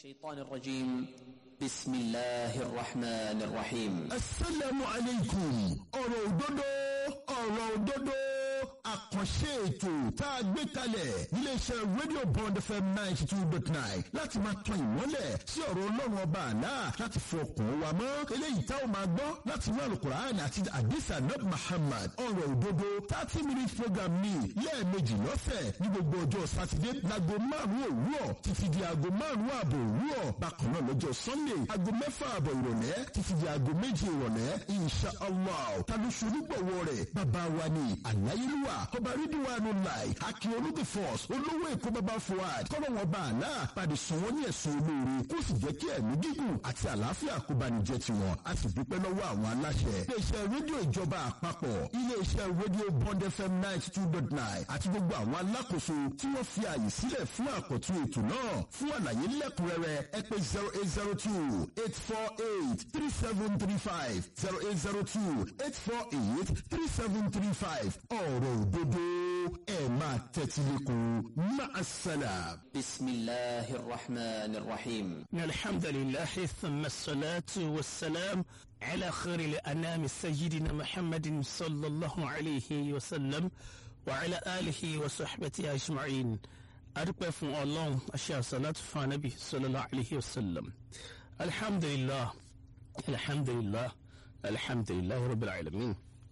الشيطان الرجيم بسم الله الرحمن الرحيم asalaamu aleykum ọ̀rọ̀ òdodo ọ̀rọ̀ òdodo àkànṣe ètò tá a gbé kalẹ̀ iléeṣẹ́ rédíò bond fm ninety two dot nine láti máa tan ìmọ́lẹ̀ sí ọ̀rọ̀ ọlọ́run ọba àná láti fọ ọkàn wa mọ́ eléyìí tá ò máa gbọ́ láti inú alukur'an àti adisa nab muhammad ọ̀rọ̀ òdodo thirty minute program ní lẹ́ẹ̀mejì lọ́sẹ̀ ní gbogbo ọjọ́ sátidé láago márùn-ún òwúrọ̀ títí di aago márùn-ún ààbò òwúrọ̀ bákan náà lọ́jọ́ sunday aago mẹ́fà ààbọ̀ ìrọ̀lẹ́ títí di aago méje ìrọ̀lẹ́ insha allah tàbí ṣonígbọ̀wọ́ rẹ̀ bàbá wa ni àláyélúwà ọba rídíwánu láì akin olóde force olówó èkó bàbá fuad kọ́nà wọn bá àná pàdé sùn wọ́n ní ẹ̀sùn olóore kó sì jẹ́ kí ẹ̀mí gígùn àti àlàáfíà kó bá ní jẹ́ tiwọn a sì dúpẹ́ lọ́wọ́ àwọn aláṣẹ iléeṣẹ́ rédíò ìjọba àpapọ̀ iléeṣẹ́ rédíò bond fm ninety two dot nine àti gbogbo àwọn alákòóso tí wọ́n fi ààyè sílẹ̀ fún àkọ́tún ètò náà fún àlàyé lẹ́kùnrẹ́rẹ́ ẹ pé zero eight zero two eight four eight three seven three five zero eight zero two eight four eight three seven three five ọ̀rọ̀ òdodo ẹ̀ máa tẹ́tí lẹ́kọ̀ọ́ máa sálà. بسم الله الرحمن الرحيم إن الحمد لله ثم الصلاة والسلام على خير الأنام سيدنا محمد صلى الله عليه وسلم وعلى آله وصحبه أجمعين أدوك فون الله أشياء صلاة فنبي صلى الله عليه وسلم الحمد لله الحمد لله الحمد لله رب العالمين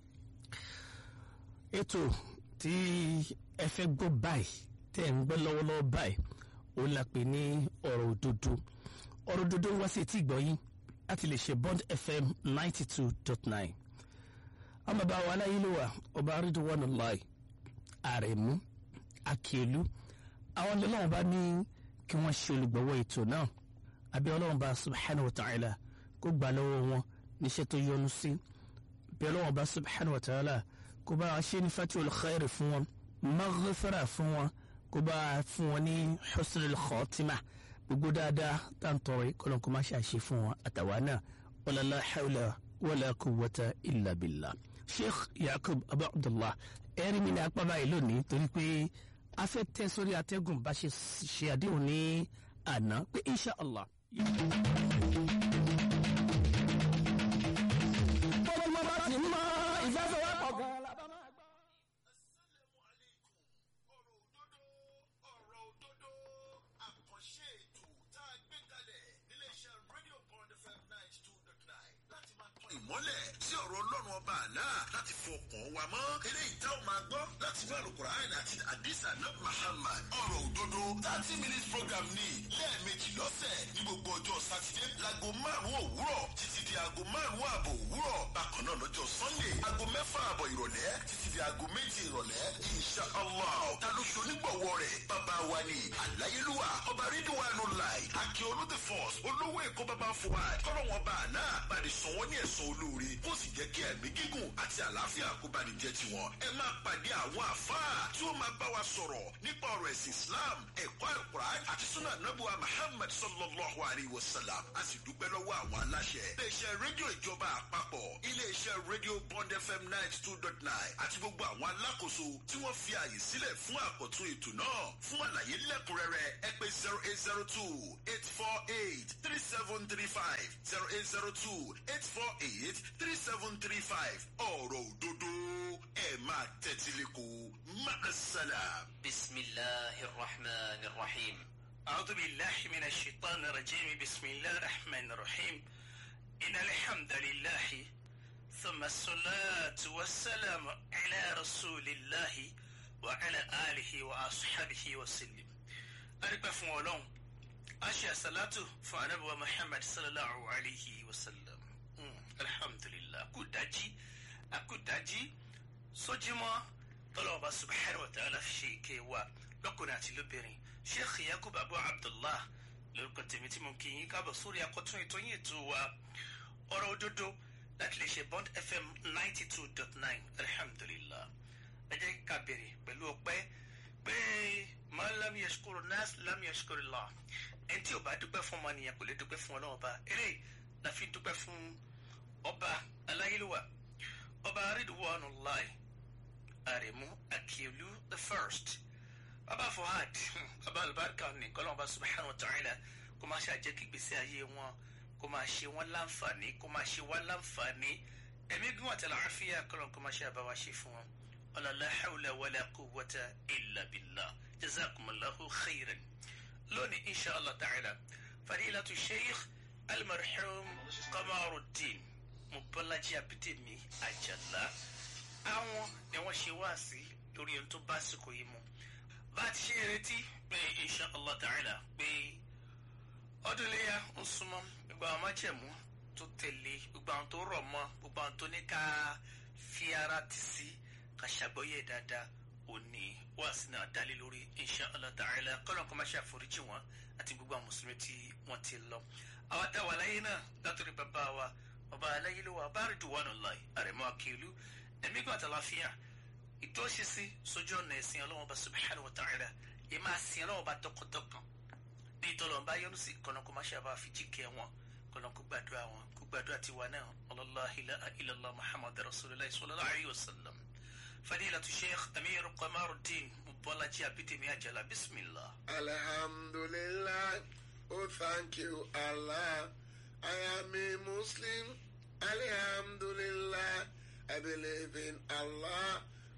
ètò tí ẹ fẹ́ gbọ́ báyìí tẹ́ ń gbọ́ lọ́wọ́lọ́wọ́ báyìí ó la pè ní ọ̀rọ̀ òdodo ọ̀rọ̀ òdodo wá sí etí ìgbọ́yìn láti lè ṣe bond fm ninety two dot nine àwọn bàbá wa aláyélúwà ọba Ridwanullahi àrẹ̀mú akíọ̀lù àwọn ọlọ́run bá ní kí wọ́n ṣe olùgbọ̀wọ́ ètò náà àbí ọlọ́run bá subhanahu wa ta'ala kó gbà lọ́wọ́ wọn níṣẹ́ tó yọ́nú sí bí ọlọ́run bá subhanahu wa ta'ala kó bá ṣe ní fatul khair fún wọn maghfira fún wọn kó bá fún wọn ní husnul khatima gbogbo dáadáa tá à ń tọrọ yìí kọlọ́n kó má ṣàṣe fún wọn àtàwa náà wala la hawla wala quwwata illa billah sheikh yakub abu abdullah ẹ̀rí mi ní apá báyìí lónìí torí pé a fẹ́ tẹ́ sórí atẹ́gùn bá ṣe ṣe àdéhùn ní àná pé insha allah. bọ́lá bá ti mọ ìfẹ́fẹ́wọ́pọ̀ gan-an la bá máa gbọ́. Assalamu alaikum. ọ̀rọ̀ òdodo ọ̀rọ̀ òdodo àkànṣe ètò tá a gbé kalẹ̀ níléeṣẹ́ rédíò bond fm ninety two dot nine láti máa tọ́ ìmọ́lẹ̀ sí ọ̀rọ̀ ọlọ́run ọba àná láti fọkàn wa mọ́ eléyìí tá ò máa gbọ́ láti inú àlùkùránì àti àdìsá náà Muhammad ọ̀rọ̀ òdodo thirty minutes program ní lẹ́ẹ̀mejì lọ́sẹ̀ ní gbogbo ọjọ́ sátidé láago márùn-ún òwúrọ̀ títí di aago márùn-ún ààbọ̀ òwúrọ̀ bákan náà lọ́jọ́ sunday aago mẹ́fà ààbọ̀ ìrọ̀lẹ́ títí di aago méje ìrọ̀lẹ́ insha allah ta ló ṣe onígbọ̀wọ́ rẹ̀ bàbá wa ni àláyélúwà ọba rídíwánu láì akin olóde force olówó èkó bàbá fuad kọ́lọ́wọ́n bá àná bàdé sàn wọ́n ní ẹ̀sán olóore kó sì jẹ́ kí ẹ̀mí gígùn àti àlàáfíà kó bá ní jẹ́ tiwọn ẹ máa pàdé àwọn àfáà tí ó máa bá wa sọ̀rọ̀ nípa ọ̀rọ̀ ẹ̀sìn islam ẹ̀kọ́ àlùkùránì àti súnà nàbùwà muhammad sallallahu alayhi wa sallam a sì dúpẹ́ lọ́wọ́ àwọn aláṣẹ iléeṣẹ́ rédíò ìjọba àpapọ̀ iléeṣẹ́ rédíò bond fm ninety two dot nine àti gbogbo àwọn alákòóso tí wọ́n fi ààyè sílẹ̀ fún àkọ́tún ètò náà fún àlàyé lẹ́kùnrẹ́rẹ́ ẹ pè zero eight zero two eight four eight three seven three five zero eight zero two eight four eight three seven three five ọ̀rọ̀ òdodo ẹ̀ máa tẹ́tí lẹ́kọ̀ọ́ máa sálàm. بسم الله الرحمن الرحيم أعوذ بالله من الشيطان الرجيم بسم الله الرحمن الرحيم إن الحمد لله ثم الصلاة والسلام على رسول الله وعلى آله وأصحابه وسلم أرقى فمولون أشياء صلاة فأنبوى محمد صلى الله عليه وسلم مم. الحمد لله أكوداجي أكوداجي sójúmọ́ tọ́lọ́ọ̀bá subhanahu wa ta'ala fi ṣe ike wa lọ́kùnrin àti lóbìnrin sheikh yakub abu abdullah lórúkọ tèmi tí mo kí yín káàbọ̀ sórí akọ́tún ètò yín ètò wa ọ̀rọ̀ òdodo láti lè ṣe bond fm ninety two dot nine alhamdulillah ẹ jẹ́ ká bèrè pẹ̀lú ọpẹ́ pé man lam yashkuru nas lam yashkuru Allah ẹni tí ò bá dúpẹ́ fún ọmọnìyàn kò lè dúpẹ́ fún ọlọ́wọ́ bá eré la fi dúpẹ́ fún ọba aláyélúwà ọba Ridwanullahi àrẹ̀mú akíọ̀lù the first baba fuhad baba alibarika ni kọlọ́n bá subhanahu wa ta'ala kó kó má ṣàjẹ́ kí gbèsè ayé wọn kó máa ṣe wọn láǹfààní kó máa ṣe wá láǹfààní ẹ̀mí gún àtàlà àfíà kọ́lọ̀ kó máa ṣe àbáwá ṣe fún wọn ọ̀làlá hawla wàlá quwwata illa billah jazakumullahu khairan lónìí insha allah ta'ala fadilatu sheikh almarhum qamaruddin mubalaji abidemi ajala àwọn ni wọ́n ṣe wá sí lórí ohun tó bá sìkò yìí mu bá a ti ṣe retí pé insha allah ta'ala pé ọdún iléyà ń súnmọ́ gbogbo àwọn májẹ̀mú tó tẹ̀lé gbogbo àwọn tó rọ̀ mọ́ gbogbo àwọn tó ní ká fi ara tì sí ká ṣàgbọ́yé dáadáa òní wá sí náà dálé lórí insha allah ta'ala kọ́lọ́n kó má ṣe àforíjì wọn àti gbogbo àwọn mùsùlùmí tí wọ́n ti lọ. àwa tá a wà láyé náà látòrí bàbá wa bàbá aláyé ló wà bá rí dùwánù láì àrẹ̀mọ́ akílù ẹ̀mí gbọ́ àtàláfíà ìdúróṣinṣin sójú ọ̀nà ẹ̀sìn ọlọ́wọ́n bá subhanahu wa ta'ala ẹ̀ máa sin ọlọ́wọ́n bá tọkàntọkàn bí ìtọ́lọ̀ bá yọ́nú sí kọ́nà kó má ṣe àbá fi jíkẹ́ wọn kọ́nà kó gbàdúrà wọn kó gbàdúrà tiwa náà ọlọ́láhi ilàlá muhammad rasulillah sallallahu alayhi wa sallam fadilatu sheikh amir qamaruddin mubalaji abidemi ajala bismillah. Alhamdulillah. Oh, thank you, Allah. I am a Muslim. Alhamdulillah. I believe in Allah.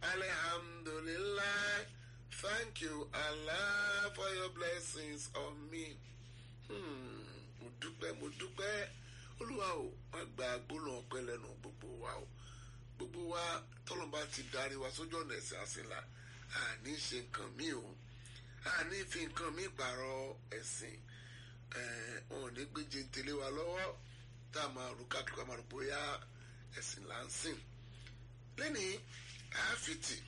Alhamdulillah. Thank you, Allah, for your blessings on me. Hmm. Mo dúpẹ́, mo dúpẹ́. Olúwa o, má gba gbólóhùn ọpẹ́ lẹ́nu gbogbo wa o. Gbogbo wa tọ́lọ́mbà ti darí wa sójú ọ̀nà ẹ̀sìn àsìnlá. Àní ṣe nǹkan míì o àní fi nǹkan mi pààrọ̀ ẹ̀sìn wọn ò ní gbé jentele wa lọ́wọ́ tá a máa rú káàkiri máa rò bóyá ẹ̀sìn là ń sìn lẹ́nìí àáfìtì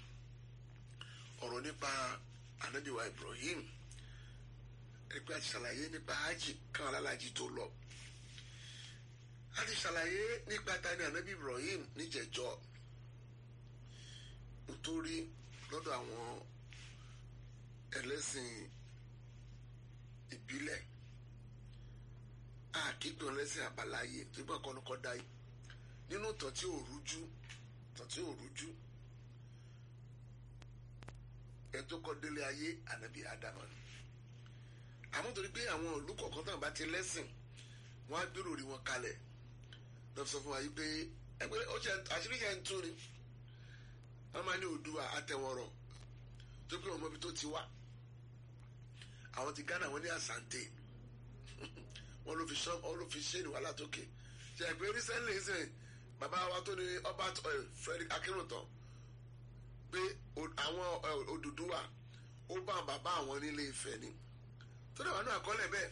ọ̀rọ̀ nípa anabiwa Ibrahim ẹgbẹ́ àti ṣàlàyé nípa hajj káwọn alálàájì tó lọ a ti ṣàlàyé nípa tani anabi Ibrahim níjẹ̀jọ́ nítorí lọ́dọ̀ àwọn ẹlẹ́sìn ìbílẹ̀ àkíkàn ẹlẹ́sìn àbáláyé tó bá kọ́ni kọ́ dá yìí nínú tàn tí ò rújú tàn tí ò rújú ẹ tó kọ́ délé ayé ànábì ádámà ni àmọ́ torí pé àwọn ìlú kọ̀ọ̀kan tàn bá ti lẹ́sìn wọ́n á gbèrò rí wọn kalẹ̀ lọ́ọ́ sọ fún wa yìí pé ẹgbẹ́ ó ṣe àṣírí yẹn ń tún ni wọ́n máa ní Oòduà àtẹ̀wọ̀rọ̀ tó pé ọmọ ibi tó ti wá àwọn ti Ghana wọn ní Asante wọn ló fi sọ wọn ló fi ṣé ní wàhálà tókè ṣe é pé recently sìn bàbá wa tó ní Albert Frederick Akínrùntàn pé àwọn Odùduwà ó bá bàbá àwọn nílé Ifẹ̀ ni tó dẹ̀ wà ní àkọọ́lẹ̀ bẹ́ẹ̀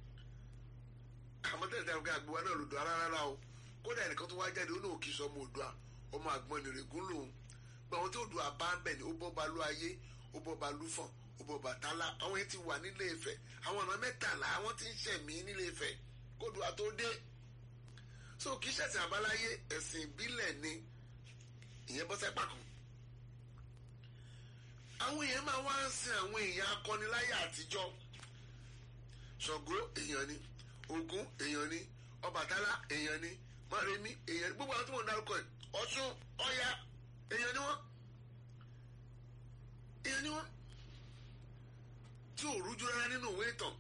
àmọ́ tẹ̀lé tẹ̀lé àgbẹ̀ wa náà lòdù ara rárá o kódà ẹnìkan tó wá jáde ó ní òkì sọ ọmọ Oòduà ọmọ àgbọn nìrègún lòun gba àwọn tí Oòduà bá ń bẹ̀ ni ó bọ́ balú ayé ó bọ́ balú fọ̀n ó bọ́ bàtálá àwọn yẹn ti wà nílé Ifẹ̀ àwọn ọ̀nà mẹ́tàlá àwọn tí ń ṣẹ̀mí nílé Ifẹ̀ kóòdùà tó dé so kì í ṣẹ̀sìn àbáláyé ẹ̀sìn ìbílẹ̀ ni ìyẹn bọ́ sẹ́pà kan àwọn èèyàn máa wá ń sin àwọn èèyàn akọniláyà àtijọ́ Ṣàngó èèyàn ni Ògún èèyàn ni Ọbàtálá èèyàn ni Mọ́remí èèyàn ni gbogbo àwọn tí wọ́n ń dárúkọ ẹ̀ Ọ̀ṣun Ọya èèyàn ni wọ́n èèyàn ni wọ́n tí ò rújú rárá nínú ìwé ìtàn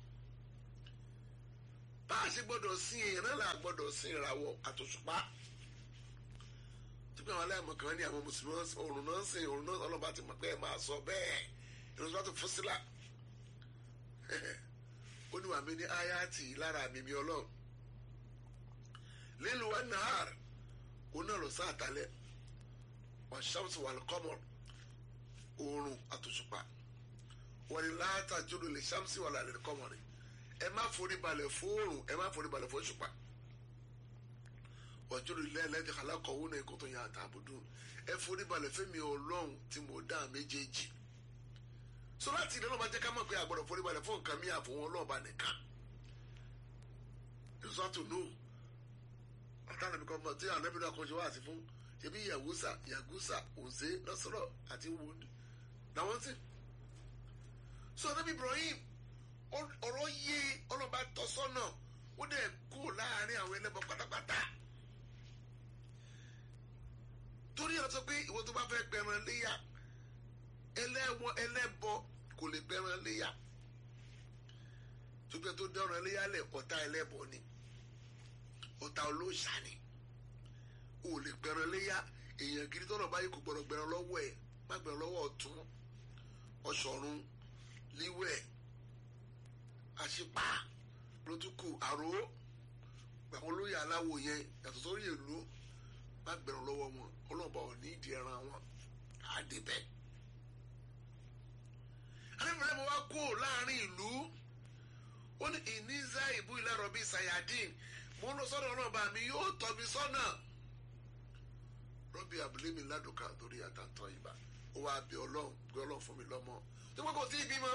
bá a ṣe gbọ́dọ̀ sin èèyàn náà là gbọ́dọ̀ sin ìràwọ̀ àtòṣùpá tí pé àwọn aláìmọ̀ kan ní àwọn mùsùlùmí òrùn náà sin òrùn náà ọlọ́ba ti mọ̀ pé ẹ máa sọ bẹ́ẹ̀ ìrọ̀sọ́ bá tó fún sílá ó ní wàmí ní ayáàtì lára mi mi ọlọ́run lílu wa nahar ó náà lọ sí àtàlẹ́ wà ṣàmùsù wà lọ́kọ́mọ̀ òrùn àtòṣùpá wọ́n ní láàtà jùlọ lè ṣàmùsù wà lálẹ́ kọ́mọ̀ rẹ̀ ẹ má forí balẹ̀ fóòrùn ẹ má forí balẹ̀ fóṣùpá wàjúrò ilé ẹlẹ́dẹ̀ alákọ̀wé náà kò tó yàn àtàbùdù ẹ forí balẹ̀ fẹ́mi ọlọ́run tí mo dá méjèèjì so láti ilé ọlọ́ba jẹ́ ká mọ̀ pé àgbọ̀dọ̀ forí balẹ̀ fún nǹkan mi àfọwọ́n ọlọ́ọ̀ba nìkan ìsọ́tò nù ọ̀tá nàbí kan mọ̀ tí ànábì náà kọ́ ṣe wá sí fún ṣebí yàgùsà yàgùsà òǹzé lọ́sọ̀rọ̀ àti wòlíì làwọn sì so ànábì Ibrahim ọ̀rọ̀ yé ọlọ́ba tọ́sọ́nà ó dẹ̀ kú láàrin àwọn ẹlẹ́bọ pátápátá torí ẹ sọ pé ìwọ tó bá fẹ́ pẹran léyà ẹlẹ́wọ̀n ẹlẹ́bọ kò lè pẹran léyà tó pé tó dẹ́rùn ẹlẹ́yàlẹ̀ ọ̀tá ẹlẹ́bọ ni ọ̀tá olóòṣà ni o lè gbẹran léyà èèyàn gidi tọ́nà báyìí kò gbọ́dọ̀ gbẹran lọ́wọ́ ẹ̀ má gbẹran lọ́wọ́ ọ̀tún ọ̀ṣọ̀run líwẹ̀ àṣìpá lótúkù àrò àwọn olóyè aláwo yẹn yàtọ̀ sórí ìlú má gbẹran lọ́wọ́ wọn ọlọ́ọ̀bà ò ní ìdí ẹran wọn á dé bẹ́ẹ̀. alẹ́bìnrin mi wá kó láàrin ìlú ó ní ìníza ìbú ìlàrọ̀ bíi sayadin mo ń lọ sọ́dọ̀ ọlọ́ọ̀bà mi yóò tọ́ mi sọ́nà rọ́bì abúlé mi ládùúkà torí àtàntàn ìbá ó wá bí ọlọ́run bí ọlọ́run fún mi lọ́mọ tó pé kò tí ì bímọ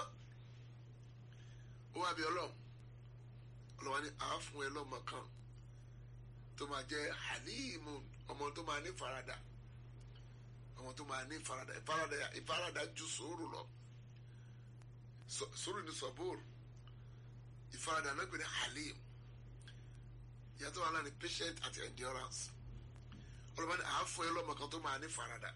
ó wá bí ọlọ́run ọlọ́wà ní àá fún ẹ lọ́mọ kan tó máa jẹ́ halimu ọmọ tó máa ní farada ọmọ tó máa ní farada ìfarada ìfarada ju sùúrù lọ sùúrù ní sọ̀bùrù ìfarada náà pè ní halim ìyàtọ̀ wà láàrin patient àti endurance ọlọ́ba ní àáfọ̀ ẹ lọ́mọ kan tó máa ní farada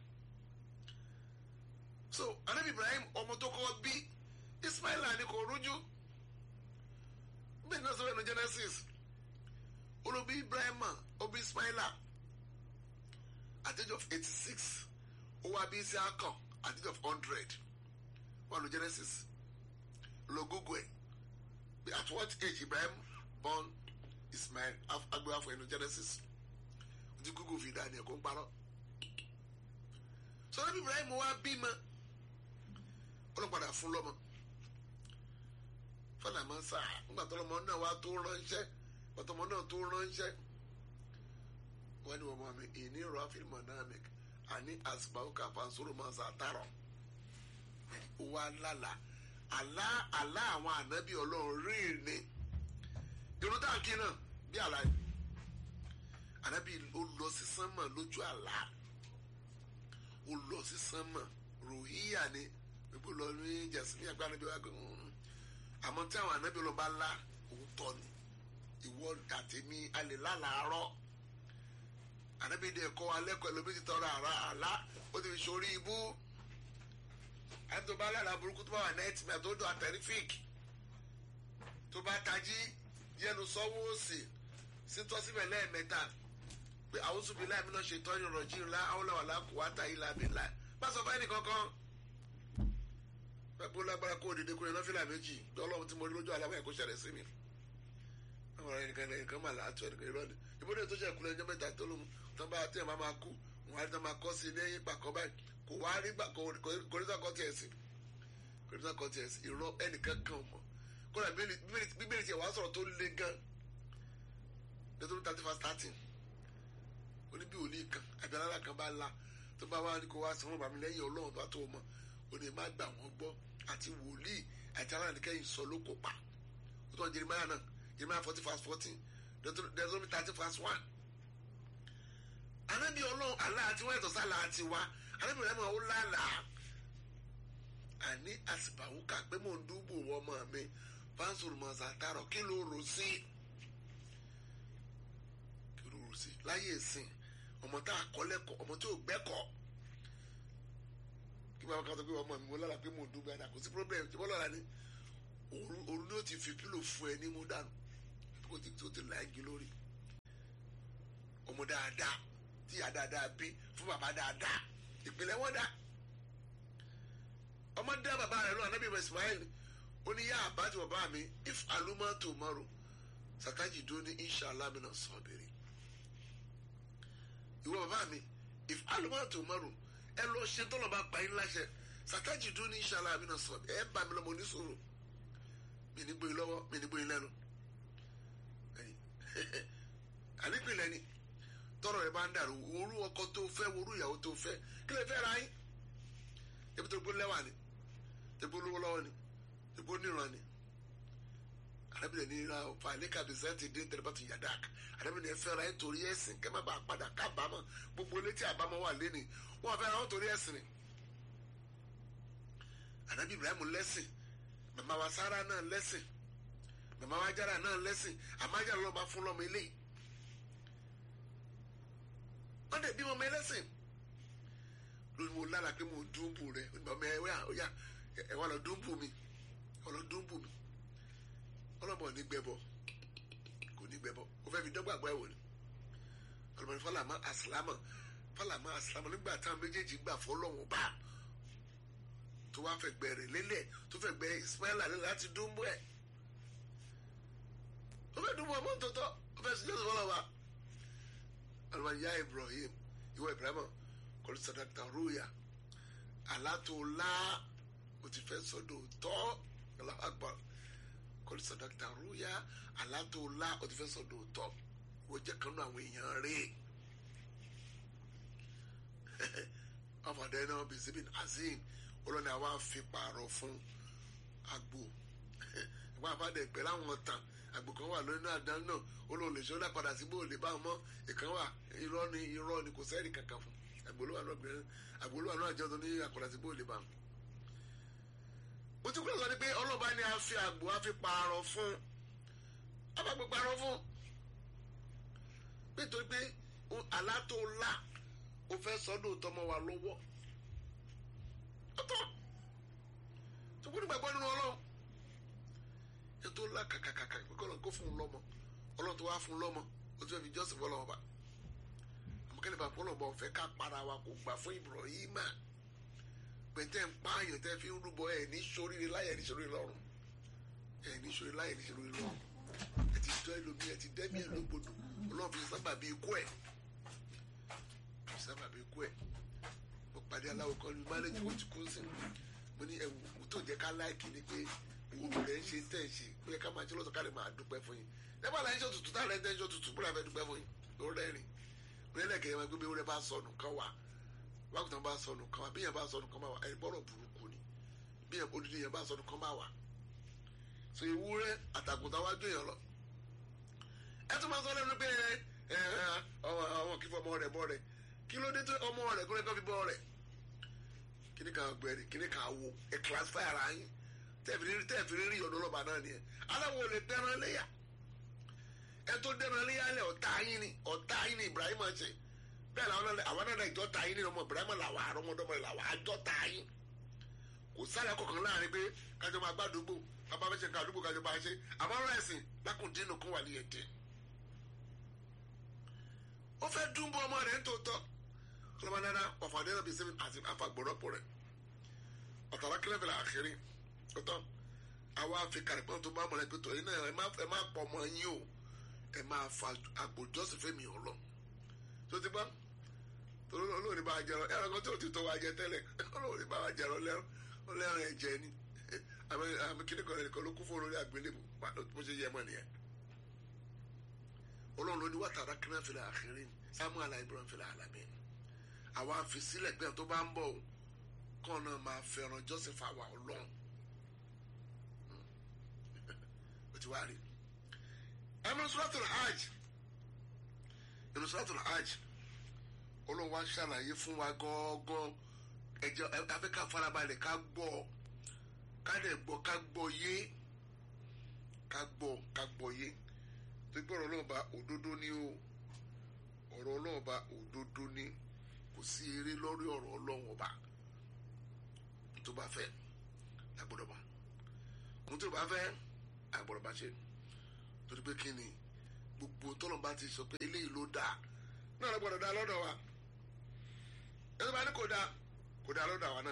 so anabi ibrahim ọmọ tó kọ́ bí ismaila ni kò rújú bẹ́ẹ̀ náà sọ̀rọ̀ ẹnu genesis olóbi ibrahim obi ismaila at the age of eighty six ó wá bí isiaka at the age of hundred wà ló genesis lọ google ẹ at what age ibrahim born ismail agbéwà fún ẹnu genesis ti google fi dá ní ẹ̀kọ́ ń parọ́ sọ́dọ̀ bí ibrahim wá bímọ ọlọ́padà fún lọ́mọ fọlá máa ń sá nígbà tó lọ́mọ náà wá tó ránṣẹ́ pàtọ́mọ náà tó ránṣẹ́ wọ́n ní wọ́n mọ̀ mi ìní rọ fílmù náà mi àní àsìbáwò kàfà sóró máa sá tààrọ̀ wà lálà àlá àlá àwọn ànábì ọlọ́run rí ni irun táǹkì náà bí àlá yìí ànábì ó lọ sí sánmà lójú àlá ó lọ sí sánmà ròhíyà ni gbogbo lọ ní jẹsìmí àgbà ànábì wa gbé àmọ́ tí àwọn ànábì ọlọ́ba lá òótọ́ ni ìwọ àtẹ̀mí alẹ́ lálàárọ̀ ànábì dẹ̀ kọ́ alẹ́kọ̀ọ́ ẹlòmíì ti tọrọ àrà àlá ó ti fi sórí ibú àti tó bá lára burúkú tó bá wà náà tìmẹ̀ tó dùn àtẹ̀rífík tó bá tají yẹnu sọ́wọ́ òsì sítọ́ síbẹ̀ lẹ́ẹ̀mẹ́ta pé àwọn sùnbí láìmí náà ṣe tọ́jú rọ̀jì ńlá awolawala kò wá ta ilà bìlà má sọ fún ẹnì kankan pẹ̀lú lágbára kó òdìdí kúrẹ́ náà fìlà méjì bí ọlọ́run tí mo rí lójú aláwọ̀ ẹ̀kọ́ ṣẹlẹ̀ sí mi àwọn ọ̀rọ̀ ẹnìkan ẹnìkan mà láàtọ̀ ẹnìkan irọ́ ni ìbúdó tó ṣe kúlẹ̀ ẹjọ́ mẹ́ta tó lóhun tó bá tẹ̀ máa máa kú wọn á rí tó máa kọ́ sí lẹ́yìn pàkọ́ báyìí kò wá rí gbà kò rí sọ́kọ́ tiẹ̀ sí kò rí sọ́kọ́ tiẹ̀ sí irọ́ ẹnìkan kan mọ̀ kódà bíbélì tiẹ̀ wá sọ̀rọ̀ tó le gan nítorí thirty first thirteen oníbí òní kan àbí alára kan bá la tó bá wá ní kó wá sanwó bàmí lẹ́yìn ọlọ́run tó tó mọ̀ ó ní má gbà wọ́n gbọ́ àti wòlíì àti alára nìkẹ́yìn sọ ló kó pa ó tó ń Jeremiah náà Jeremiah forty verse fourteen Deuteronomy thirty verse one anábì ọlọ́run àlá àti wọ́n ẹ̀tọ́ sálà àti wá anábì rẹ̀ mọ̀ ó lálàá àní àsìbàwò kà pé mò ń dúbò ọmọ mi fáńsùrù mọ̀ sàtàrọ̀ kí ló rò sí kí ló rò sí láyé ìsìn ọmọ tá a kọ́ lẹ́kọ̀ọ́ ọmọ tí ò gbẹ́kọ̀ọ́ kí bàbá kan sọ pé ọmọ mi mo lára pé mò ń dúbò àdá kò sí problem tí wọ́n lọ́la ni òru ni ó ti fi pílò fún ẹ ní mú dànù kó ti tó ti láàgì lórí ọmọ dáadáa tí ìyá dáadáa bí fún bàbá dáadáa ìpìlẹ̀ wọn dá ọmọ dá bàbá rẹ̀ lọ anábì Ismail ó ní yá àbájọ bàbá mi if aluma tomorrow sataji dó ní inshallah mi náà sọ bèrè ìwọ bàbá mi if aluma tomorrow ẹ lọ ṣe tọ́lọ̀ bá pa yín láṣẹ sataji dó ní inshallah mi náà sọ ẹ bá mi lọ́mọ oníṣòro mi ní gbóyin lọ́wọ́ mi ní gbóyin lẹ́nu ànípìnlẹ̀ ni tọrọ rẹ bá ń dàrú orú ọkọ tó fẹ́ orú ìyàwó tó fẹ́ kí lè fẹ́ ra yín ebi tó gbó lẹ́wà ni ebi olówó lọ́wọ́ ni ebi oníran ni arábìnrin ní ra ọ̀pá àlékà bìsẹ́ǹtì dín tẹlifásitì yadak arábìnrin ẹ fẹ́ ra yín torí ẹ̀sìn kẹ́ má bàa padà kábàámọ̀ gbogbo létí àbámọ̀ wà lẹ́ni wọ́n fẹ́ ra wọn torí ẹ̀sìn ni arábìnrin Ibrahim lẹ́sìn màmá wa Sára náà lẹ́sìn màmá wa Jára náà lẹ́sìn àmájà lọ́ọ́ bá fún lọ́mọ eléyìí wọ́n dẹ̀ bí ọmọ ẹlẹ́sìn lórí mo lára pé mo dúnbù rẹ̀ ọmọ ẹ wá ọyà ẹ wá lọ dúnbù mi ẹ wá lọ dúnbù mi ọlọ́mọ bọ̀ ní gbẹbọ kò ní gbẹbọ ó fẹ́ fi dọ́gbàgbọ́ ẹ̀wò ni ọlọ́mọdé fọlámà àsìlámà fọlámà àsìlámà nígbà táwọn méjèèjì gbà fọlọ́wọ́n bá tó wá fẹ́ gbẹ̀rẹ̀ lélẹ̀ tó fẹ́ gbẹ Ismaila lélẹ̀ láti dúnbọ̀ ẹ̀ ó fẹ́ dúnbọ̀ ọmọ tòótọ́ ó fẹ́ sùjọ́ fọlọ́wà ọlọ́mọdé yá Ibrahim ìwọ Ibrahim kọ́lù sadakta rúyà alátòlá ó ti fẹ́ sọ́dọ̀ tọ́ Allahu Akbar kọ́lù sadakta rúyà alátòlá ó ti fẹ́ sọ́dọ̀ tọ́ wọ́n jẹ́ kanú àwọn èèyàn rẹ̀ ọmọdé náà bí síbi azim olórí àwa fi pààrọ̀ fún agbo ìwà àbádẹ ìpẹ́ láwọn tàn àgbò kan wà lórí náà dáná náà olóòlè ṣọlá padà sí bóòlè bá wọn mọ́ ìkan wà irọ́ ni irọ́ ni kò sẹ́ẹ̀rì kankan fún àgbòlúwà náà gbẹ̀rẹ̀ àgbòlúwà náà jẹ́ ọdún ní àkọ́dà sí bóòlè bá wọn. mo ti kúrò sọ ni pé ọlọ́ba ni a fi àgbò a fi pààrọ̀ fún abágbé pààrọ̀ fún nítorí pé àlá tó lá o fẹ́ sọ́dọ̀ tọmọ wa lọ́wọ́ ọ̀tọ̀ tó kún nígbàgbọ́ nínú ọlọ́run ètò ńlá kàkàkàkà pé kọ́lọ́n kó fún un lọ́mọ ọlọ́run tó wá fún un lọ́mọ ó ti fẹ́ fi jọ́sìn fọlọ́wọ́ bá àmọ́kẹ́lẹ́ bá fọlọ́ bá ọ̀fẹ́ ká para wa kò gbà fún Ibrahima pẹ̀ntẹ́ ń pààyàn tẹ́ fi ń rúbọ ẹ̀ ní sóríire láyẹ̀ ní sóríire lọ́rùn ẹ̀ ní sóríire láyẹ̀ ní sóríire lọ́rùn ẹ̀ ti tọ́ ẹlòmí ẹ̀ ti dẹ́mi ẹ̀ lógbodò ọlọ́run fi sábà bí ikú ẹ̀ fi sábà bí ikú ẹ̀ mo pàdé aláwọ̀ kan ní mánéjì ó ti kú sí mo ní ẹ̀wù mo tó jẹ́ ká láìkì ni pé òwò rẹ̀ ń ṣe tẹ̀ ṣe ó yẹ ká máa ṣe lọ́sọ̀ ká lè máa dúpẹ́ fún yín nígbà láyé ṣọ́ tutù táwọn ẹ̀ńtẹ́ ṣọ́ tutù búra fẹ́ dúpẹ́ fún yín ló rẹ́rìn onílẹ̀kẹ̀ yẹn máa gbé bí ewúrẹ́ bá sọnù kan wà wákùtàn bá sọnù kan wà bí yẹn bá sọnù kan máa wà ẹni bọ́rọ̀ burúkú ni bí yẹn odidi yẹn bá sọnù kan máa wà so ewúrẹ́ àtàkùntàn wájú yẹn lọ ẹ tún máa sọ lẹ́nu pé ẹ ọmọ kí fọmọ rẹ̀ bọ́ rẹ̀ kí ló dé tó ọmọ rẹ̀ kó lè kọ́ fi bọ́ rẹ̀ kíní kan gbẹ̀rì kíní kan wo ẹ classify ara yín tẹ́ẹ̀fì rí ọ̀dọ́ lọ́ba náà nìyẹn aláwo lè dẹ́ran léyà ẹ tó dẹ́ran léyà lẹ̀ ọ̀tá yín ni ọ̀tá yín ni Ibrahim ṣe bẹ́ẹ̀ làwọn náà àwọn náà ìjọ ta yín ni ọmọ Ibrahim làwọn àrọ́mọdọ́mọ làwọn àjọ ta yín kò sáré kọ̀ọ̀kan láàrin pé kájọ máa gbàdúgbò bàbá fẹ́ ṣe nǹkan àdúgbò kájọ máa ṣe àmọ́ ọ̀rọ̀ ẹ̀sìn lákùndínú kún wà níyẹn dín ó fẹ́ dúnbọ̀ ọmọ rẹ̀ ń tòótọ́ ọlọ́mọ dáadáa ọ̀fàdé náà bí sẹ́mi àti àfàgbọ̀rọ̀pọ̀ rẹ̀ ọ̀tàrà kílẹ̀fẹ̀lẹ̀ àkírí ọ̀tọ̀ àwa fi kàrìpọ́n tó bá mọ̀lẹ́ pé tọ̀ yín náà ẹ má pọ̀ ọmọ yín o ẹ máa fa àgbòjọ́sìn fẹ́mi ọ̀lọ́ tó ti bá torí olóòní bá jẹrọ ẹ̀rọ kan tó ti tọ́ wa jẹ tẹ́lẹ̀ olóòní bá wa jẹrọ lẹ́rọ ẹ̀jẹ̀ ni àmì kíní kan nìkan ló kú fún olórí àgbélébù bó ṣe yẹ mọ́ nìyẹn olóòní ló ní wàtàrà kílẹ̀fẹ̀lẹ̀ àkírí samuel ibrahim fẹlẹ̀ alamí àwa fi sílẹ̀ pé tó bá ń bọ̀ kọ́ náà máa fẹ́ràn joseph àwa ọlọ́run o ti wá rí ẹnu suratul hajj ẹnu suratul hajj olóhùn wa ṣàlàyé fún wa gángan ẹjẹ afẹ́ká farabalẹ̀ ká gbọ́ ká dẹ̀ gbọ́ ká gbọ́ yé ká gbọ́ ká gbọ́ yé tó gbọ́dọ̀ náà bá òdodo ní o ọ̀rọ̀ ọlọ́run ọba òdodo ni kò sí eré lórí ọ̀rọ̀ ọlọ́run ọba tó bá fẹ́ lágbọ́dọ̀ bá ohun tó bá fẹ́ àgbọ̀dọ̀ bá ṣe torí pé kí ni gbogbo tọ́lọ̀ bá ti sọ pé eléyìí ló dáa náà lọ́gbọ́dọ̀ dáa lọ́dọ̀ wa ẹni bá ní kò dáa kò dáa lọ́dọ̀ àwa náà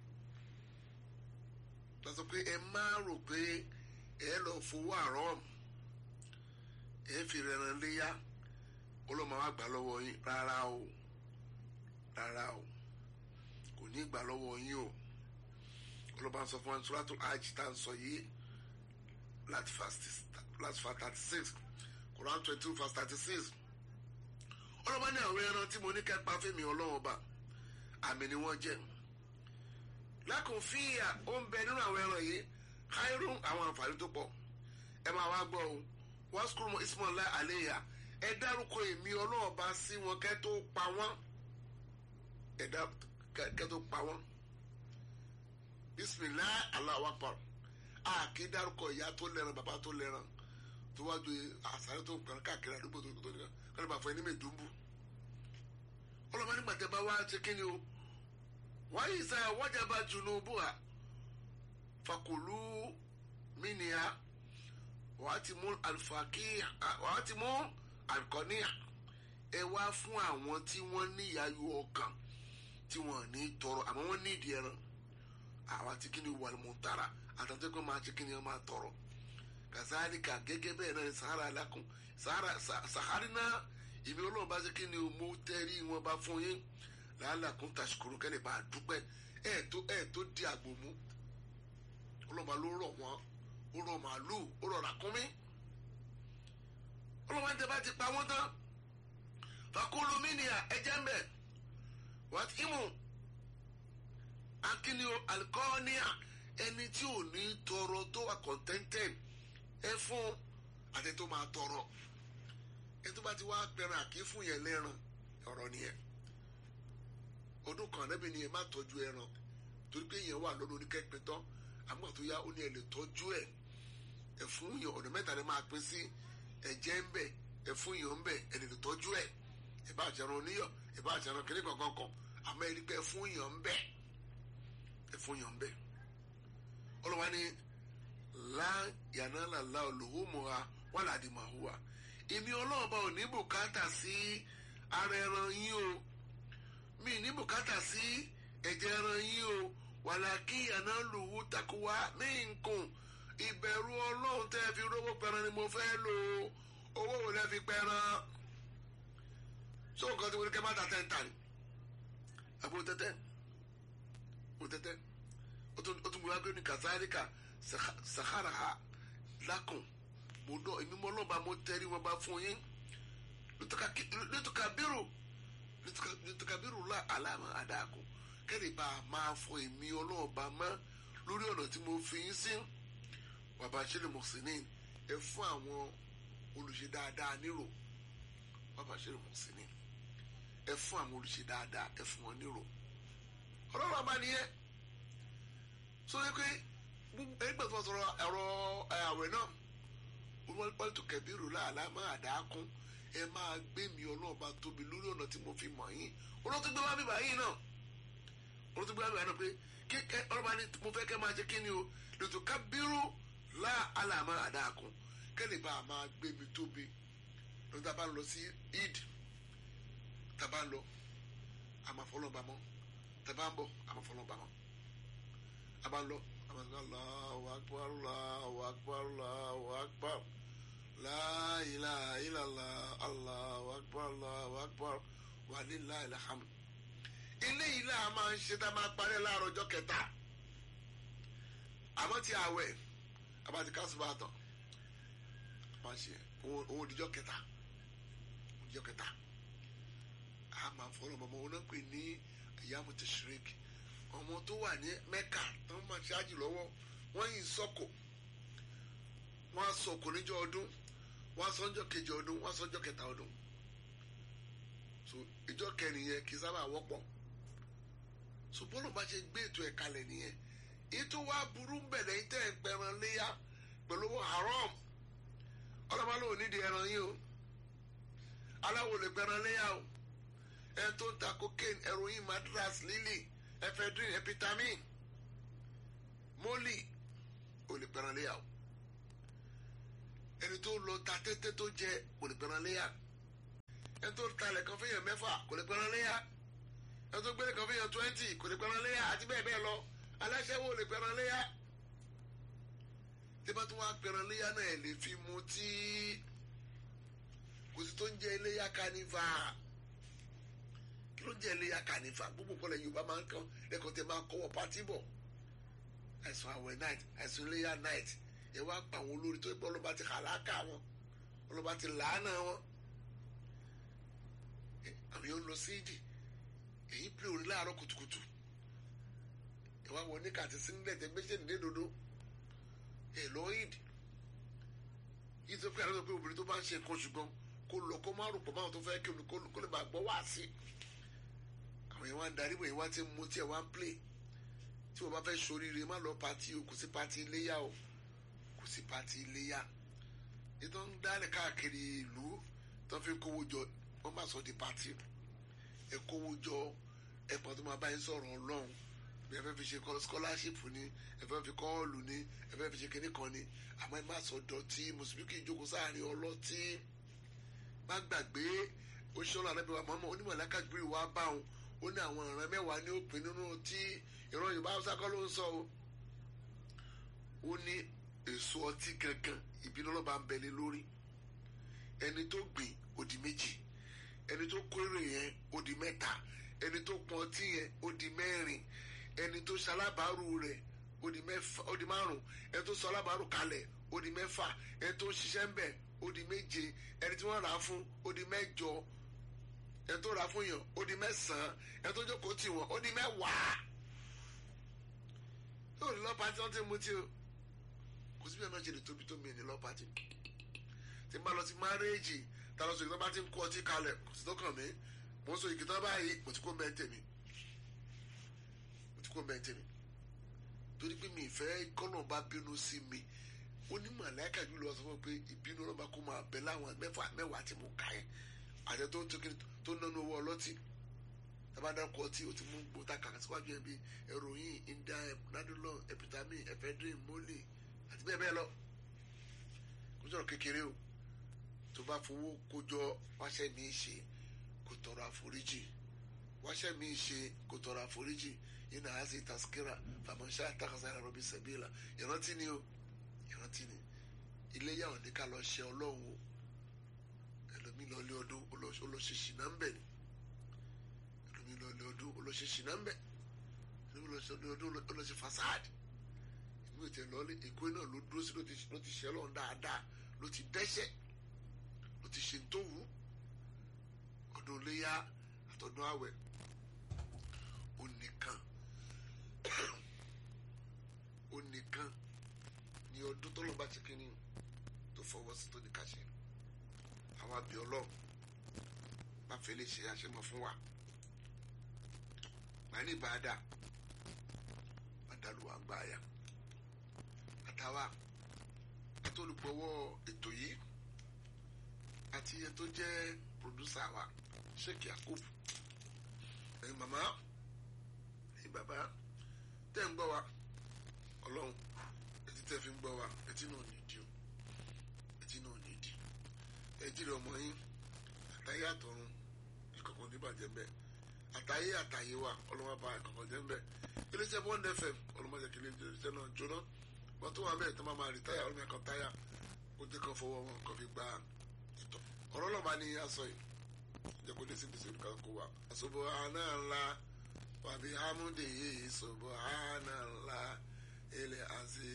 lọ́sọ pé ẹ máa rò pé ẹ lọ fowó àrọ́m ẹ fi rẹran léyà ọlọ́mọ wa gbà lọ́wọ́ yín rárá o rárá o kò ní gbà lọ́wọ́ yín o ọlọ́mọ sọ fún wa suratul hajj tá à ń sọ yìí láti verse thirty six Quran twenty two verse thirty six ọlọ́mọ ní àwọn ẹran tí mo ní kẹ́pà fẹ́mi ọlọ́wọ́ ọba àmì ni wọ́n jẹ́ lákùn fíyà ó ń bẹ nínú àwọn ẹran yìí khairun àwọn àǹfààní tó pọ̀ ẹ máa wá gbọ́ o wọ́n sukùrù mọ́ ismaila aleya ẹ dárúkọ èmi ọlọ́ọ̀bá sí wọn kẹ́ tó pa wọ́n ẹ dá kẹ́ tó pa wọ́n bisimilahi Allahu akbar a kì í dárúkọ ìyá tó lẹ́ran bàbá tó lẹ́ran tó wájú àsáré tó kàn káàkiri àdúgbò tó tó nìkan kọ́ni bá fọ ẹni mẹ́ẹ̀dúnbù ọlọ́mọ nígbà tẹ́ bá wá ṣe kí ni o wáyé sá wájàba junubuha fakulu mínìá wàá ti mú alifakíyà wàá ti mú alikọ́níyà ẹ wá fún àwọn tí wọ́n ní ìyáyọ ọkàn tí wọ́n ní tọrọ àmọ́ wọ́n ní ìdí ẹran àwa tí kìíní wà mú tara àtàtà pé máa ṣe kìíní máa tọrọ kàzáríkà gẹ́gẹ́ bẹ́ẹ̀ náà ní sahara alákùn sahara sahari náà ìmí ọlọ́run bá ṣe kìíní mo tẹ́rí wọn bá fún yín làálàkùn tàṣkùrù kẹ́lẹ́ bá a dúpẹ́ ẹ̀ tó ẹ̀ tó di àgbò mú ọlọ́ba ló rọ̀ wọ́n ó rọ̀ màálù ó rọ̀ ràkúnmí ọlọ́ba ń tẹ́ bá ti pa wọ́n tán fakulu minia ẹ̀jẹ̀ ń bẹ̀ wàá tí mú akíní alikọ́ọ́níà ẹni tí ò ní tọrọ tó wà contented ẹ fún àti tó máa tọrọ ẹ tó bá ti wá pẹran àkí fún yẹn lẹ́ran ọ̀rọ̀ nìyẹn ọdún kan níbi ni ẹ má tọ́jú ẹran torí pé yẹn wà lọ́dún oníkẹ́pẹ́ tán àmọ́ tó yá ó ní ẹ lè tọ́jú ẹ ẹ fún yẹn ọ̀nà mẹ́ta ni máa pín sí ẹ̀jẹ̀ ń bẹ̀ ẹ fún yẹn ń bẹ̀ ẹ lè tọ́jú ẹ ẹ bá jẹran oníyọ̀ ẹ bá jẹran kiri kankan kan àmọ́ ẹ rí pé ẹ fún yẹn ń bẹ̀ ẹ fún yẹn ń bẹ̀ ọlọ́wà ni lá yànnà làlá olùhùmùhà wà ládìmọ̀hùwà èmi ọlọ́ọ̀bá ò ní bùkátà sí ara ẹran yín o mi ní bùkátà sí ẹ̀jẹ̀ ẹran yín o wàlàkì yànnà lùhù takuwa mí nkùn ìbẹ̀rù ọlọ́run tẹ́ fi rówó pẹran ni mo fẹ́ lò owó wo lẹ́ fi pẹran so nǹkan tí wọ́n ní kẹ́ máa ta tẹ́ ń tà ní àbúrò tẹ́tẹ́ àbúrò tẹ́tẹ́ ó tún gbé wá gbé ní kazalika sahara ha lákùn mo dọ̀ èmi mọ́ lọ́ba mo tẹ́rí wọn bá fún yín lótùkàbírù lótùkàbírù la àlàmà àdàkù kẹ́lẹ́ bá a máa fọ èmi ọlọ́ọ̀ba mọ́ lórí ọ̀nà tí mo fi yín sí bàbá ṣẹlẹ̀ mọ̀sínì ẹ fún àwọn olùṣe dáadáa nírò bàbá ṣẹlẹ̀ mọ̀sínì ẹ fún àwọn olùṣe dáadáa ẹ fún wọn nírò ọlọ́run ọba nìyẹn so yẹ pé ẹgbẹ́ tó sọ̀rọ̀ ẹ̀rọ àwẹ̀ náà wọ́n tó kẹ̀bírù láàlá máa dà á kún ẹ máa gbé mi ọlọ́ọ̀ba tóbi lórí ọ̀nà tí mo fi mọ̀ yín olóòtú gbé wá bíbá yín náà olóòtú gbé wá bíbá yín náà pé kí ọlọ́ba ni mo fẹ́ kẹ́ máa ṣe kí ni o lètò kábírù láàlá máa dà á kún kẹ́lẹ́ bá a máa gbé mi tóbi lọ́dún tá a bá lọ sí id tá a bá lọ àmàfọlọ́ba mọ́ tá a bá ń bọ̀ àmàfọlọ́ba mọ́ a bá lọ Allahu akbar Allahu akbar Allahu akbar la ilaha illallah Allahu akbar Allahu akbar wa lillahil hamd. ilé yìí náà máa ń ṣe tá a máa parí láàárọ̀ ọjọ́ kẹta àmọ́ ti àwẹ̀ àbáti kásùbà tán máa ṣe òun òdìjọ́ kẹta òdìjọ́ kẹta a máa fọlọ́ mọ́mọ́ wọn náà pè ní ayyamu tashrik ọmọ tó wà ní mẹ́kà tó ń máa ṣáájì lọ́wọ́ wọ́n yìí sọ́kò wọ́n á sọ̀kò níjọ́ ọdún wọ́n á sọ́njọ́ kejì ọdún wọ́n á sọ́njọ́ kẹta ọdún so ìjọ kẹrin yẹn kì í sábà wọ́pọ̀ so bọ́lá bá ṣe gbé ètò ẹ̀ kalẹ̀ nìyẹn ètò wa burú ń bẹ̀rẹ̀ yìí tẹ́ ẹ̀ ń pẹran léyà pẹ̀lú owó haram ọlọ́mọ ló nídìí ẹran yìí o aláwo lè pẹran léyà o ẹ tó ń ta cocaine heroin madras lily ephedrine epitamin moli ò lè pẹran léyà o ẹni tó lọ ta tẹ́tẹ́ tó jẹ kò lè pẹran léyà ẹni tó talẹ̀ kan fẹ́yàn mẹ́fà kò lè pẹran léyà ẹni tó gbélé kan fẹ́yàn twenty kò lè pẹran léyà àti bẹ́ẹ̀ bẹ́ẹ̀ lọ aláṣẹ́wó lè pẹran léyà tí bá tún wá pẹran léyà náà ẹ̀ lè fi mu tí kò sí tó ń jẹ léyà kánífà kí ló ń jẹ léyà kánífà gbogbo kọlẹ̀ Yorùbá máa ń kàn lẹ́kọ̀ọ́ tẹ máa kọ́wọ́ pátí bọ̀ àìsàn àwẹ̀ night àìsàn léyà night ẹ wá pa àwọn olórí tó gbọ́ ọlọ́ba ti hàlákà wọn ọlọ́ba ti làánà wọn àwọn yóò lọ sí ìdì èyí pè orin láàárọ̀ kùtùkùtù ẹ wá wọ níkà àti sílẹ̀ tẹ gbéṣẹ́ nílé dodo ẹ lọ ìdì yìí tó pé àlọ́ pé obìnrin tó bá ń ṣe nǹkan ṣùgbọ́n kó lọ kó má rò pọ̀ máwọn tó fẹ́ kí olùkó kó lè máa gbọ́ wá sí àwọn yẹn wá ń darí bọ̀ yẹn wá ti mú tí ẹ wá ń plé tí wọ́n bá fẹ́ ṣoríire má lọ pati o kò sí pati iléyà o kò sí pati iléyà ètò ń dálẹ̀ káàkiri ìlú tó fi ń kówó jọ wọ́n má sọ di pati ẹ kówó jọ ẹ pọ̀ tó máa bá yín sọ̀rọ̀ ọlọ́run bí ẹ fẹ́ fi ṣe kọ́ scholarship ni ẹ fẹ́ fi kọ́ọ̀lù ni ẹ fẹ́ fi ṣe kinní kan ni àmọ́ ẹ má sọ dọ̀tí mùsùlùmí kì í jókòó sáàrin ọlọ́tí má gbàgbé oṣooṣù alábẹ́ wa mọ́mọ́ onímọ̀lá kájúbírì wa bá òun ó ní àwọn ìran mẹ́wàá ní òpin nínú tí ìran yorùbá haúsá kọ́ ló ń sọ o ó ní èso ọtí gangan ìbínú ọlọ́ba ń bẹ̀lẹ̀ lórí ẹni tó gbìn ó di méjì ẹni tó kórè yẹn ó di mẹ́ta ẹni tó pọn ọtí yẹn ó di mẹ́rin ẹni tó ṣalábàárù rẹ̀ ó di mẹ́fà ó di márùn ẹni tó sọ alábàárù kalẹ̀ ó di mẹ́fà ẹni tó ṣiṣẹ́ ń bẹ̀ ó di méje ẹni tí wọ́n rà á fún ó di mẹ́jọ ẹni tó rà á fún yàn ó di mẹ́sàn-án ẹni tó jókòó tì wọ́n ó di mẹ́wàá yóò ní lọ́ọ́ pàtí wọ́n ti mú tí o kò síbi ẹ̀ náà ṣe lè tóbi tó mi ní lọ́ọ́ pàtí tí n bá lọ sí márẹ́ẹ̀jì tá a lọ sọ ìgbà bá ti ń kó ọtí kalẹ̀ kò sí tó kàn mí mo ń sọ ìkìtàn báyìí mo ti kó mẹ́ntẹ̀ mi mo ti kó mẹ́ntẹ̀ mi torí pé mi ìfẹ́ kọ́nà bá bínú sí mi ó ní màláìka jù lọ sọ fún mi pé ìbínú ọlọ́ba kó máa bẹ láwọn mẹ́fà mẹ́wàá tí mo kà yẹn àti tó ń tó kiri tó ń nánú owó ọlọ́tí tabadakọ ọtí o ti mú gbòòtà kàkà síwájú ẹ bí heroin india nadolon epitamin ephedrine mole àti bẹ́ẹ̀ bẹ́ẹ̀ lọ kó sọ̀rọ̀ kékeré o tó bá fowó kójọ wáṣẹ́ mi ṣe kó tọrọ àforíjì wáṣẹ́ mi ṣe kó tọrọ àforíjì yìí náà á sì taskira fàmọ́ṣá takasa ẹ̀rọ bíi sẹ̀bíìlà ìrántí ni o ìrántí ni iléyà ò ní ká lọ ṣe ọlọ́run o ẹlòmíì lọ lé ọdún olóṣèṣì náà ń bẹ̀ ni ẹlòmíì lọ lé ọdún olóṣèṣì náà ń bẹ̀ ẹlòmíì lọ lé ọdún olóṣè fasad ìmú ìtẹ̀ lọ́lé èkó náà ló dúró sí ló ti ṣe ọlọ́run dáadáa ló ti dẹ́ṣẹ̀ ló ti ṣe tó wù ọdún léyà àtọdún àwẹ̀ ó nìkan ó nìkan ní ọdún tó lọ́ọ́ bá ti kínní tó fọwọ́ sí tó ní ká ṣe àwọn àbí ọlọ́run bá fẹ́ lè ṣe àṣemọ fún wa màá ní ìbáadà àdàlù àgbà àyà àtàwà àtolùgbọ́wọ́ ètò yìí àti ẹ tó jẹ́ pòdúsà wa sheikh yakub ẹ̀yin màmá ẹ̀yin bàbá tẹ́ ń gbọ́ wa ọlọ́run etí tẹ́ fi ń gbọ́ wa etí náà ní ìdí o etí náà ní ìdí ẹjí rẹ ọmọ yín àtàyé àtọ̀run ìkọ̀kọ̀ níbàjẹ́ ń bẹ àtàyé àtàyé wa ọlọ́wọ́ bá ìkọ̀kọ̀ jẹ́ ń bẹ iléeṣẹ́ bond fm ọlọ́mọdé kìlẹ̀ iléeṣẹ́ náà jóná wọ́n tó wà bẹ́ẹ̀ tó máa máa rí táyà ọlọ́mọ ẹ̀kan táyà ó jẹ́ kan fọwọ́ wọn kan fi gba ìtọ̀ ọ̀rọ̀ ọlọ́ba ni a sọ yìí jẹ́ kó dé sí gbèsè olùkọ́ kó wa. subhanallah wa bihamdihi subhanallah ilẹ̀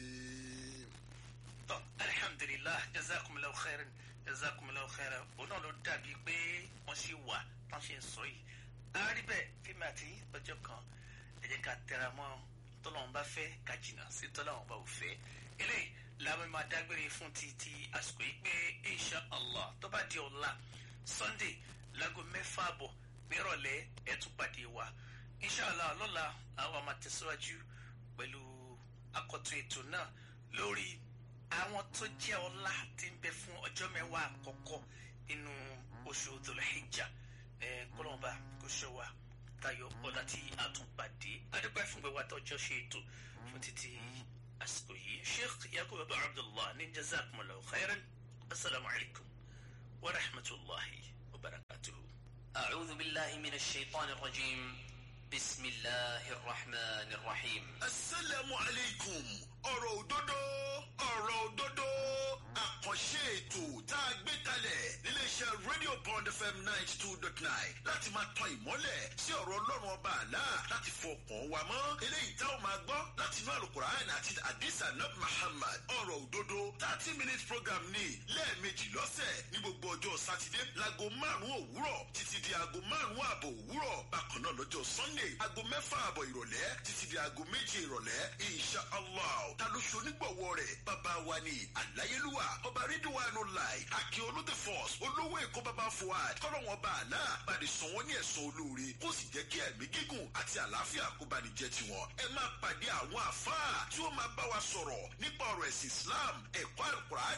azim. tọ́ alihamdulilah jazakumulaw khairan jazakumulaw khairan òun náà ló dàbí pé wọ́n ṣì wà tán ṣe ń sọ yìí. àárí bẹ́ẹ̀ fíìmù àti ọjọ́ kan ẹ jẹ́ ká tẹra mọ́ tọ́lọ́run bá fẹ́ ká jìnnà sí tọ́lọ́run bá ò fẹ́ eléyìí làwọn máa dágbére fún ti ti àsìkò yìí pé insha allah tó bá di ọ̀la sunday láago mẹ́fà àbọ̀ nírọ̀lẹ́ ẹ tún pàdé wa insha allah lọ́la àwa máa tẹ̀síwájú pẹ̀lú akọ̀tún ètò náà lórí àwọn tó jẹ́ ọlá tí ń bẹ fún ọjọ́ mẹ́wàá àkọ́kọ́ nínú oṣù Dhul-Hijja ẹ̀ kọ́lọ́mọba kò ṣọ́ wa tayọ ọlá tí a tún pàdé adúpẹ́ fún gbẹ̀wá tọ́jọ́ ṣe ètò fún títí àsìkò yìí sheikh yakub abu abdullah ní jazakumullahu khairan asalaamu alaykum wa rahmatulahi wa barakatuhu. أعوذ بالله من الشيطان الرجيم بسم الله الرحمن الرحيم asalaamu aleykum ọ̀rọ̀ òdodo ọ̀rọ̀ òdodo àkànṣe ètò tá a gbé kalẹ̀ níléeṣẹ́ radio bond fm ninety two dot nine láti máa tan ìmọ́lẹ̀ sí ọ̀rọ̀ ọlọ́run ọba àlá láti fọkàn wa mọ́ eléyìí tá ò máa gbọ́ láti inú àlùkùránì àti àdìsá nab muhammad ọ̀rọ̀ òdodo thirty minutes program ní lẹ́ẹ̀mejì lọ́sẹ̀ ní gbogbo ọjọ́ sátidé láago márùn-ún òwúrọ̀ títí di aago márùn-ún ààbọ̀ òwúrọ̀ bákan náà lọ́jọ́ sunday aago mẹ́fà ààbọ̀ ìrọ̀lẹ́ títí di aago méje ìrọ̀lẹ́ insha allah ta ló ṣonígbọ̀wọ́ rẹ̀ bàbá wa ni àláyélúwà ọba rídíwánu láì àkè olóde force olówó èkó bàbá fuad kọ́lọ́wọ́n bá àlá bàdé sàn wọ́n ní ẹ̀sán olóore kó sì jẹ́ kí ẹ̀mí gígùn àti àlàáfíà kó bá ní jẹ́ tiwọn ẹ máa pàdé àwọn àfáà tí ó máa bá wa sọ̀rọ̀ nípa ọ̀rọ̀ ẹ̀sìn islam ẹ̀kọ́ alukur'an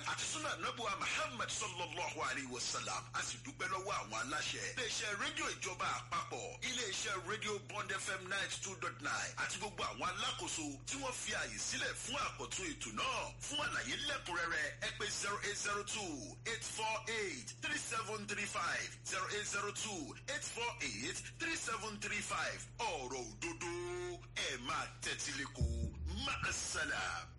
àti súnà nàbùwà muhammad sallallahu alayhi wa sallam a sì dúpẹ́ lọ́wọ́ àwọn aláṣẹ. iléeṣẹ́ rédíò ìjọba àpapọ̀ iléeṣẹ́ rédíò bond fm ninety two dot nine àti gbogbo àwọn alákòóso tí wọ́n fi àyè sílẹ̀ fún àkọ́tún ètò náà fún àlàyé lẹ́kùnrẹ́rẹ́ ẹ pé zero eight zero two eight four eight three seven three five zero eight zero two eight four eight three seven three five ọ̀rọ̀ òdodo ẹ̀ máa tẹ́tí lẹ́kọ̀ọ́ máa ṣàlàyé.